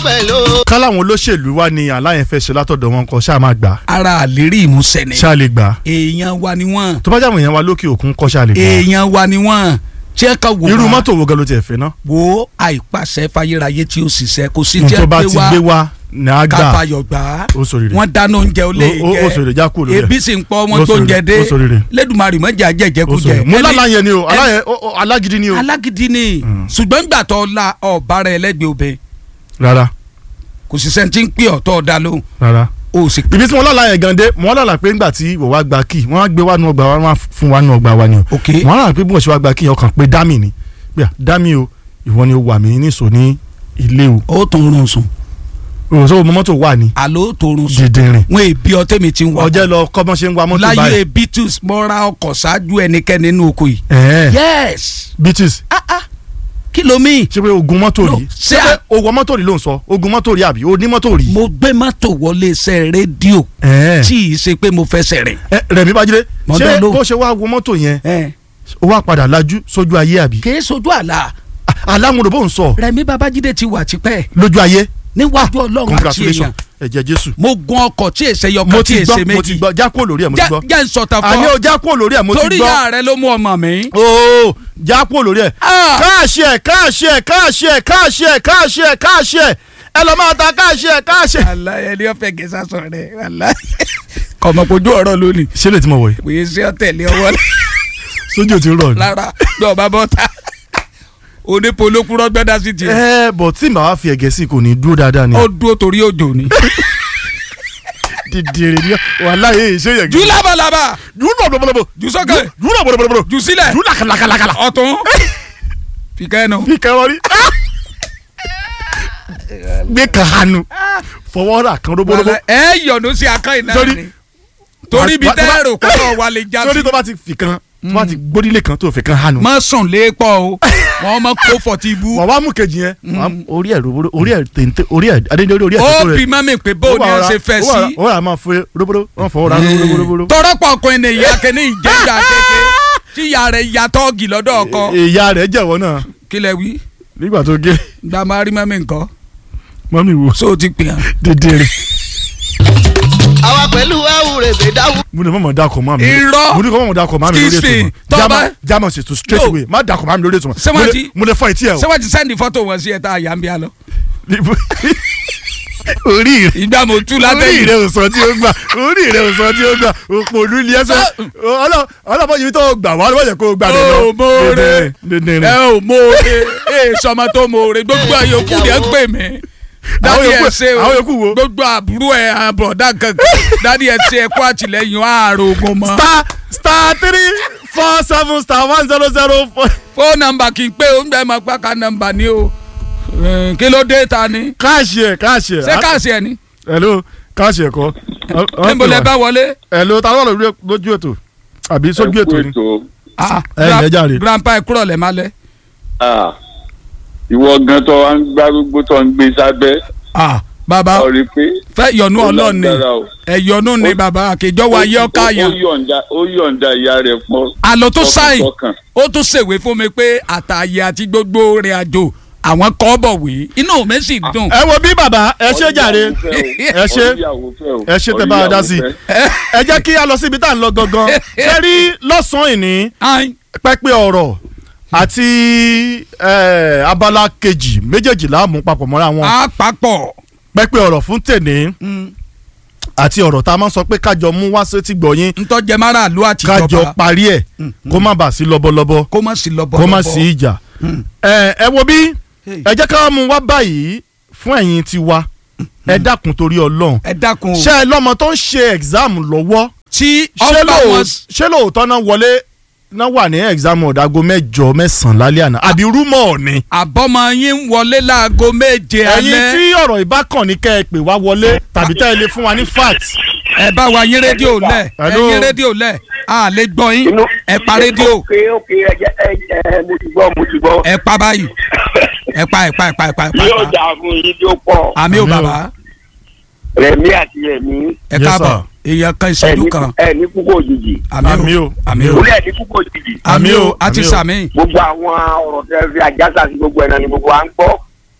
pẹ̀lú. káláwọn olóṣèlú wa ni aláyẹn fẹ́ ṣe látọ̀dọ̀ wọn kọ ṣáà máa gbà ara àlérí ìmúṣẹ ni ṣáà lè gbà èèyàn wa ni wọ́n tó bá jáwé yẹn wa lókè òkun kọ́ ṣáà lè gbà èèyàn wa ni wọ́n tí ẹ ka wò irú wá mọ́tò wo gan ló tiẹ̀ fẹ́ ná wo àìpàṣẹ fayérayé tí ó ṣiṣẹ́ kò sí n tí tó ẹ bá gbé ti wá gbé wa ní á gbà káfayọ̀ gbà á ó sọ rere wọ́n dáná oúnjẹ ó lè Ó- ó- ó sọ rere já kúrò lórí ẹ̀ ebi sì ń pọ̀ Ó wọ́n sọ tó ń jẹ rere, dé ó sọ rere. lẹ́dùnmarì mọ́jà ó sọ jẹ́jẹ́kújẹ rere mo Ẹni- lálàyé ni o ẹni- aláyẹ ó- ó- alágídí ni o alágídí ni ṣùgbọ́n gbà tó la ọ̀bára ẹlẹ́gbẹ̀ẹ́ obìnrin rárá kò sì sẹ́ni tí ń pè ọ̀tọ̀ ọ̀dà lóhùn rárá o sì ibi tí wọn lálàyé gan dé wọn lálà pé ńgbà tí wọ́n wá gba kí wọ́n á gbé wá nu ọgbà wa wọ́n á fún wa nu ọgbà wa ni o ok wọ́n lálà pé bí wọ́n ṣe wá gba kí yẹn ọkàn pé dámì ni pé à, dámì o ìwọ ni o wà mí níṣò ní ilé o ó tó rún sùn òṣèlú mọ́tò wà ní àló tó rún sùn dìndìnrín wọn èbí ọtẹ mi ti ń wá ọjẹ́ lọ kọ́mọ́ ṣe ń wa mọ́tò láyé báyìí beatles mọ́ra ọkọ̀ ṣáájú ẹnikẹ́ni nínú oko yìí. ẹ̀ẹ́ yes beaches ah ah kí ló mi. ṣé pé ogun mọ́tò No, rí ṣé ṣé pé à- ogun mọ́tò rí ló ń sọ ogun mọ́tò rí àbí o ní mọ́tò rí. mo gbé mọ́tò wọlé iṣẹ́ rédíò ẹ̀ẹ́ tí ì ṣe pé mo fẹsẹ̀ rìn. ẹ, Rẹ̀mí Bájídé Mo ṣé dán lóhùn. bó ṣe wá wo mọ́tò yẹn ẹ ó wá padà lajú sójú ayé àbí. kì í sojú àlà alámúdò bó ń sọ Rẹ̀mí Babájídé ti wà tipẹ́ lójú ayé níwájú Ọlọ́run àti congratulations èèyàn ẹ̀jẹ̀ Jésù. mo gun ọkọ̀ tí èsè mo yọkọ̀ tí ti èsè gbọ́ mo ti méjì gbọ́ já kúrò lórí ẹ̀ mo ti gbọ́. jẹ́ ń sọ̀tà àní o fọ́ já kúrò lórí ẹ̀ mo ti torí gbọ́. ìyá rẹ ló mú ọmọ mi. ooo já kúrò lórí ẹ̀. Ah! káàṣì ẹ̀ káàṣì ẹ̀ káàṣì ẹ̀ káàṣì ẹ̀ káàṣì ẹ̀ káàṣì ẹ̀ ẹ lọ máa ta káàṣì ẹ̀ káàṣì ẹ̀. aláyẹ ni ọfẹ gẹ̀ẹ́sà sọ rẹ aláyẹ kọmọpojú ọ̀rọ̀ lónìí ṣé lè ti mọ̀ wọ̀nyí òye sí ọ̀tẹ̀lẹ̀ ọwọ́ sójú ò ti rọ̀ ni. lára bí ọba bọ́ta onípolókúrọ́ gbẹ́dá sí tiẹ̀ ẹ bọ̀ tí màá fi ẹ̀gẹ́ sí kò ní dúró dáadáa ni. ó dúró torí òjò ni. dìdìrì ni wàhálà yìí ṣé yẹ. jù labalaba jù bọ̀bọ̀bọ̀bọ̀ jù sókè jù bọ̀bọ̀bọ̀bọ̀ jù sílẹ̀ jù làkàlàkàlàkàlà. ọ̀tún fìkà ẹnu. fi kẹrọ rí. gbé kàhánu fọwọ́ rà kan róbóróbó. ẹ yọ̀nù sí akán iná Torí- ni torí bí Wà- wà- tẹ́rù kọ́kọ́ wà lè já sórí sí. tó bá ti fi kan tó bá ti gbódílé kan tó fi kan hánu. má sùn léèpọ̀ o wọ́n mọ kó fọ̀tí ibú. wà wá mú kejì yẹn wà á mú orí ẹ̀ róbóró orí ẹ̀ téńté orí ẹ̀ adéjọ́ orí ẹ̀ ó téńté bí mami pé bó ni ẹ ṣe fẹ́ sí. ó rà máa fẹ́ róbóró wọ́n fọwọ́ ra róbóró. tọrọpọ̀ ọkùnrin ni ìyá kẹ́ni ìjẹ́jà kéke tí ìyá rẹ̀ ya tọ́ọ̀gì lọ́dọ̀ ọkọ ìyá rẹ̀ jẹ̀wọ́ náà kí lẹ wí nígbà tó gé gba máa rí mami nǹkan mọ́mí wo so ti pè hàn. dédéré. àwa pẹ̀lú àwùrẹ̀bẹ̀ dáwù. mo ní mọ̀mọ́ dakọ̀ mọ́ mi. Irọ́. mo ní kọ́ mọ̀mọ́ dakọ̀ mọ́ mi lórí ètò Kìsìn, mọ́. tọ́ba- German- German ṣe to straight No. away má dakọ̀ mọ́ mi lórí ètò mọ́. Ṣé Mo wọ́n lè- ti- mo lè fọ etí ẹ̀ o. ṣé wọ́n ti sẹ́ndì fọ́tò wọn sí ẹ̀ tá a yà ń bí a lọ. orí rẹ̀ ìgbà mo tú orí látẹ̀yìn. rẹ̀ ò sọ tí ó gbà orí rẹ̀ ò sọ tí ó gbà òpò olú ilé ẹsẹ̀ ọlọ́pàá yìí tó gbà wá lọ́wọ́ yẹ kó gbà mí lọ. Ó, mọ̀ọ́rẹ́. Dédéré. ẹ ò mọ̀ọ́re ẹ sọmọ tó mọ̀ọ́re gbogbo àyòkù rẹ̀ ń pè mí. dádì ẹ yòókù- ṣe o àwọn yòókù wo? gbogbo àbúrò ẹ àbọ̀dá kankan dádì ẹ ṣe ẹ̀kọ́ àtìlẹ́yìn ààrò ogun mọ́. star star three four seven star one zero zero four. fóònù nọ́mbà kì í pé o ń bẹ́ẹ̀ máa pàkà nọ́mbà ni o Eh, kí ló dé ta ni káàṣì ẹ̀ káàṣì ẹ̀. ṣé káàsì ẹ ni hello káàṣì ẹ̀ kọ́. níbo lẹ bá wọlé. hello ta ló lọ lójú ètò àbí sójú ètò ni. Ah, ẹ ǹlẹ́ jàre. grandpa ẹ kúrọ̀ lẹ́ máa lẹ́. Ah, ìwọ gan tó wá ń gbárùgbó tó ń gbé sábẹ́ Ah, bàbá ọ rí i pé. fẹ́ yọ̀nù ó ọlọ́run ni lágbára o. ẹ̀yọ̀nù ni bàbá àkèjọ́ wa yẹ ọ́ká Ó- yẹn. ó yọ̀ǹda ó yọ̀ǹda ìyá rẹ̀ pọ̀. àlọ́ tó sáyìn tọkàntọkàn. ó tún ṣèwé fún mi pé àtàyè àti gbogbo rìn àjò àwọn kọ́ bọ̀ wé inú mi sì dùn. ẹ wo bí bàbá ẹ ṣe jàre ẹ ṣe ẹ ṣe tẹ bá a dá sí ẹ jẹ́ kí a lọ síbi tá à ń lọ gangan ṣe rí lọ́sàn-án ìní Ayin, pẹ́pẹ́ ọ̀rọ̀ àti eh, abala kejì méjèèjì la mú papọ̀ mọ́ra wọn àpapọ̀ pẹ́pẹ́ ọ̀rọ̀ fún tèní àti ọ̀rọ̀ tá a máa ń sọ pé kájọ mú wá sétí gbọ̀yìn ntọ́jẹ́ máràlú àti kájọ ìjọba parí ẹ̀ kó má bàa sí lọ́bọ̀lọ́bọ̀ kó má sí lọ́bọ̀ kó má sí ìjà ẹ ẹ wo bí ẹ jẹ́ ká mú wá báyìí fún ẹ̀yin tiwa ẹ dákun torí ọlọ́run ẹ dákun o ṣé ẹ lọ́mọ tó ń ṣe exam lọ́wọ́ tí ṣé ọba lóò- wọn ṣé lóòótọ́ náà wọlé náà wà ní exam ọ̀dàgó mẹ́jọ mẹ́sàn-án lálẹ́ àná àbí rúmọ̀ ni àbọ̀mọ yín ń wọlé láago méje ẹ̀yin alẹ́ tí ọ̀rọ̀ ìbákan ní kẹ́ ẹ pè wá wọlé tàbí tẹ́ ẹ lè fún wa ní fact ẹ bá wa yín rédíò lẹ̀ ẹ Hello. yín rédíò lẹ̀ a lè gbọ́ yín Inú- ẹ pa rédíò ok ok ẹ jẹ ẹ ẹ mo ti gbọ́ mo ti gbọ́. ẹ pa báyìí ẹ pa ẹ pa ẹ pa ẹ pa ẹ pa yóò dà fún yín tó pọ̀ àmì ò Àmì o. bàbá rẹ̀mí àti ẹ̀mí ẹ Yes, káàbọ̀ sir. èèyàn kan ẹ̀ ìṣẹ́jú ní kan ẹ̀ ní púpọ̀ òjijì Àmì o. àmì o orí ẹ̀ ní púpọ̀ òjijì àmì o Àmì o, àti àmì o. sàmì gbogbo àwọn ọ̀rọ̀ tẹ́ fi àjàsà sí gbogbo ẹ̀ náà ni gbogbo à ń gbọ́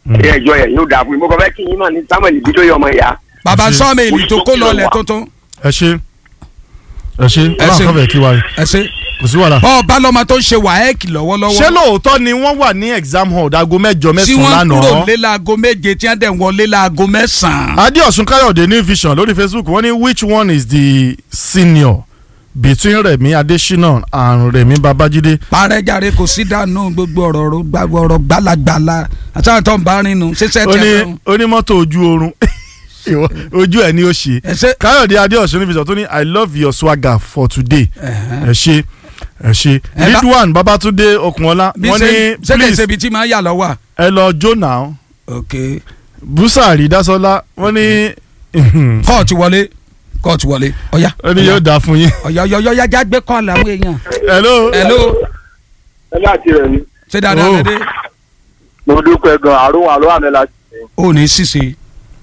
ilé ẹjọ́ yẹn yóò dáa fún mi mo kàn fẹ́ kí yín mọ̀ ní samuel ibidoye ọmọ ìyá bàbá Ẹ ṣé. sọ́ọ̀mẹ̀lì tó kó lọlẹ̀ tuntun ẹ ṣe ẹ ṣe Ẹ ṣé. ọlọ́run kọ́fẹ̀ẹ́ kí wa ẹ ṣe kò sí wàhálà. bọ́ọ̀ bá lọ́mọ tó ń ṣe wàhẹ́ẹ̀kì lọ́wọ́lọ́wọ́ ṣé lóòótọ́ ni wọ́n wà ní exam hall dago mẹ́jọ tí mẹ́sàn-án wọ́n kúrò lánàá. lé láago méje tí wọ́n dẹ̀ wọlé láago mẹ́sàn-án. adéọ̀sùn káyọ̀dé ní vision lórí facebook wọ́n ní which one is the senior between rẹ̀mí adésínà and rẹ̀mí babájídé. parẹ́jàre kò sí dànù gbogbo ọ̀rọ̀ ọ̀rọ̀ gbàgbọ́ ọ̀rọ̀ gbalagbala àtàwọn tó ń bá rìn nù ṣẹṣẹ ó tẹ ní lọ́rùn. onímọ́tò ojú oorun Ìwọ, ojú ẹ̀ ni ó ṣe. ẹ ṣe káyọ̀dé adéọ̀sùn ní vision tó ní i love your swagger for today. ẹ ṣe ẹ ṣe Ẹ bá- ridwan babatunde okunola bí wọ́n ṣe ní ṣe kì í please ṣe ibi tí máa yà lọ wà. ẹ lọ jó now ok busari dasola wọ́n ní kóòtù wọlé kóòtù wọlé ọ̀yá ó ní yóò dáa fún yín. ọ̀yá ọ̀yá ọ̀yá já gbé kọ́ọ̀lù àwọn èèyàn. hello. hello ẹ láti rẹ̀ ni ṣé dáadáa Oh. lédè. mo dúpẹ́ gan àrùn àlọ́ àmì láti rẹ̀ ó ní ṣíṣe.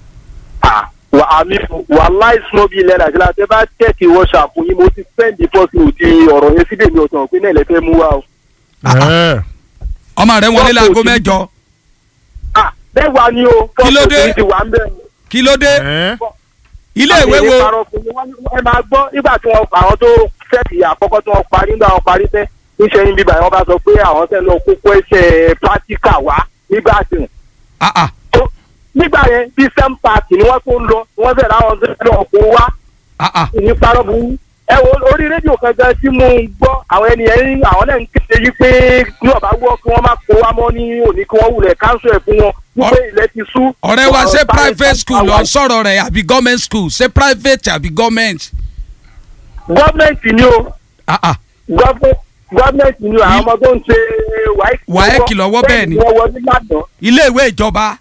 wà á mi wà láì snow bíi ilẹ̀ nàìjíríà tẹ́ bá tẹ̀kì whatsapp yín mo ti sẹ́ndì fọ́sùn ti ọ̀rọ̀ yẹn síbẹ̀ mi ò tàn pé náà lè fẹ́ mú wa o. ẹ ọmọ rẹ wọlé Wọ́n láago kò sí- mẹ́jọ Ah, bẹ́ẹ̀ wá ni o Kí ló dé? fọ́sùn ti wà ń bẹ̀. kí ló dé ẹ ilé ìwé Àwọn wo èèyàn parọ́ fún mi, wọ́n ní- ẹ máa gbọ́ nígbà tí wọ́n àwọn tó fẹ́ẹ̀kì àkọ́kọ́ tí wọ́n parí nígbà wọn parí tẹ́ níṣẹ́ yín bíbá wọn bá sọ pé àwọn tẹ́ lọ kókó ẹsẹ̀ pírátíkà wá nígbà tí Ah, ah. nígbà yẹn bí sẹ́m pààkì ni wọ́n tó ń lọ wọ́n fẹ́ẹ̀ láwọn tó ń lọ kó wá Ah, ah. ní parọ́ bu ẹ wo orí rédíò kankan tí mo ń gbọ́ àwọn ènìyàn ní àwọn náà ń kéde yí pé ní ọ̀bá gbọ́ kí wọ́n má kó wá mọ́ ní òní kí wọ́n wulẹ̀ káńsù ẹ̀ fún wọn wípé ilẹ̀ ti sú. ọ̀rẹ́ wa ṣé Ọ̀rọ̀ private school lọ àwọn- sọ̀rọ̀ rẹ̀ àbí government school ṣé private àbí government. gọ́ọ̀mẹ̀ntì ni o Ah, ah. gọ́ọ̀mẹ̀- gọ́ọ̀mẹ̀ntì ni o àwọn ọmọ tó ń ṣe WAEC lọ́wọ́ bẹ́ẹ̀ ni. wọ́n wọlé lánàá. ilé ìwé ìjọba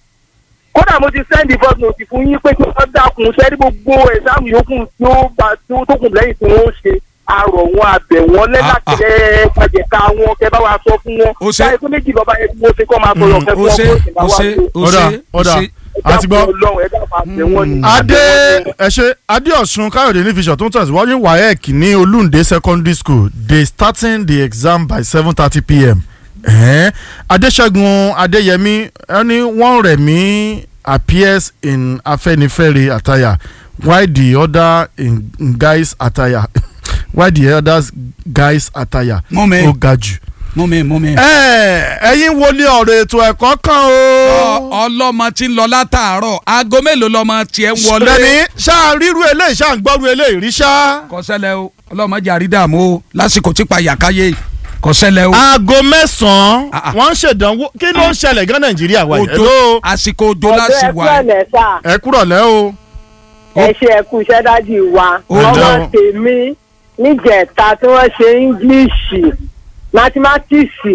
kódà mo ti sẹ́ndì fọ́ọ̀tù òsì fún yín pé kí wọ́n dákun sẹ́ni gbogbo ẹ̀sáàmù yòókù tí ó bá tí ó tó kù lẹ́yìn tí wọ́n ṣe àrò wọn àbẹ̀ wọn lẹ́dàkẹ́lẹ́ pàjẹ́ká wọn kẹ́ bá wa sọ fún wọn. Ó ṣe- báyìí tó méjì lọ́ba yẹn tí wọ́n ṣe kọ́ máa sọ̀rọ̀ kẹ́ ó fún wọn ṣe kó sì máa ó wá ṣe sí. ó ọ̀dà ṣe ó ọ̀dà ṣe. àti gbọ́. ọlọ́run ẹ̀dá máa tẹ̀ wọ́n ni. adé ẹ ṣe adéọ̀sùn káyọ̀dé ní vision tó ń tẹ̀síwájú waec ní olúndé secondary school they starting the exam by seven thirty pm eh? adéṣẹ́gun adéyẹmí ẹni wọ́n rẹ̀ mí appears in afẹ́nifẹ́re attire while the other in, in guys attire while the others guys attire Mú mi. ó ga jù. mú mi mú mi. ẹ ẹ̀yin wọlé ọ̀rọ̀ ètò ẹ̀kọ́ kan o. Ọ- ọlọ́mọ tí ń lọ látàárọ̀ aago mélòó lọ́mọ tiẹ̀ ń wọlé. lẹ́ni ṣáà ríru eléyìí ṣáà ń gbọ́rú eléyìí rí ṣáá. kọsẹ́lẹ̀ o ọlọ́mọ jẹ́ àrídàmú o lásìkò tí pa yàkáyé kọsẹ́lẹ̀ o. aago mẹ́sàn-án Ah, ah. wọ́n ń ṣèdánwò kí ló ń ṣẹlẹ̀ gan nàìjíríà wa yìí. òjò Hello? àsìkò òjò láti ẹ̀dọ́ wà ẹ̀kú ẹ̀. ọ̀lẹ́ sà ẹ kúrọ̀ lẹ́ o. ẹ ṣe ẹ̀kú iṣẹ́ dájú wa Ó ọmọ dáhùn. tèmi níjẹ̀ta tí wọ́n ṣe íńgílíṣì mátímátíìsì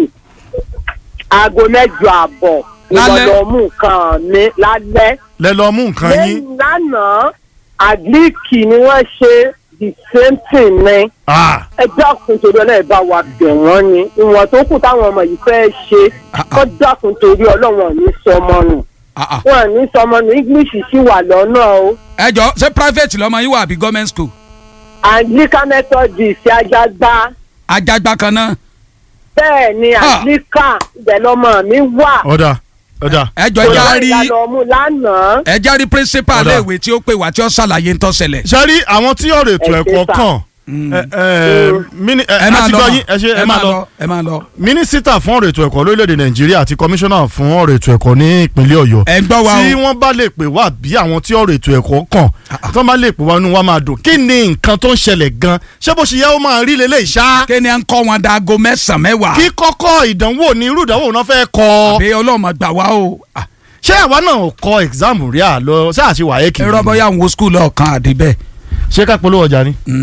aago mẹ́jọ àbọ̀ Lálẹ́? ìwọ̀lọ́mù kan mi lálẹ́ lẹ lọ mú nǹkan yín. lẹ́yìn lánàá àgíríkì ni wọ́n ṣe the same thing ni Ah, ẹ dákun torí ọlọ́run bá wa bẹ̀ wọ́n ni ìwọ̀n tó kù táwọn ọmọ yìí fẹ́ ṣe Ah, ah. kó dákun torí ọlọ́run ò ní sọmọ nù Ah, ah. wọn ò ní sọmọ nù english sì wà lọ́nà o ẹ jọ ṣé private lọmọ yín wà àbí government school. anglican methodist ajagba ajagba kan náà. bẹ́ẹ̀ ni Ah. anglican ibẹ̀ lọmọ mi wà ọ̀dà ọ̀dà. ẹ jọ ẹ já rí ìyàlọ́mú lánàá ẹ já rí principal Ọ̀dà. léèwé tí ó pè wá tí ó ṣàlàyé ń tó ṣẹlẹ̀. ṣe rí àwọn tí ọ̀rọ̀ ètò Ẹ ṣe ẹ̀kọ́ sà. kàn. ẹ ẹ mini ẹ ẹ máa àti lọ gbọ́ mà. yín ẹ ṣe ẹ máa lọ. ẹ máa lọ. mínísítà fún ọ̀rọ̀ ètò ẹ̀kọ́ lórílẹ̀‐èdè nàìjíríà àti kọmíṣánná fún ọ̀rọ̀ ètò ẹ̀kọ́ ní ìpínlẹ̀ ọ̀yọ́. ẹ ń gbọ́ wa tí o. wọ́n bá lè pè wá bí àwọn tí ọ̀rọ̀ ètò ẹ̀kọ́ kàn tí wọ́n bá lè pè wá inú wa máa dùn kí ni nǹkan tó ń ṣẹlẹ̀ gan ṣé bó ṣe yẹ ó máa rí lélẹ̀ ṣá kí ni à ń kọ́ wọn dago mẹ́sàn-án mẹ́wàá. kí kọ́kọ́ ìdánwò ní irú ìdánwò náà fẹ́ kọ́ àbí ọlọ́mọ gbà wá o. Ah, ṣé àwa náà kọ exam rí à lọ ṣé àṣewà ayé kìí ẹ rọ́bọ̀ yà ń wo skul ọ̀kan àdìbẹ́. ṣé ká polówó ọjà ni.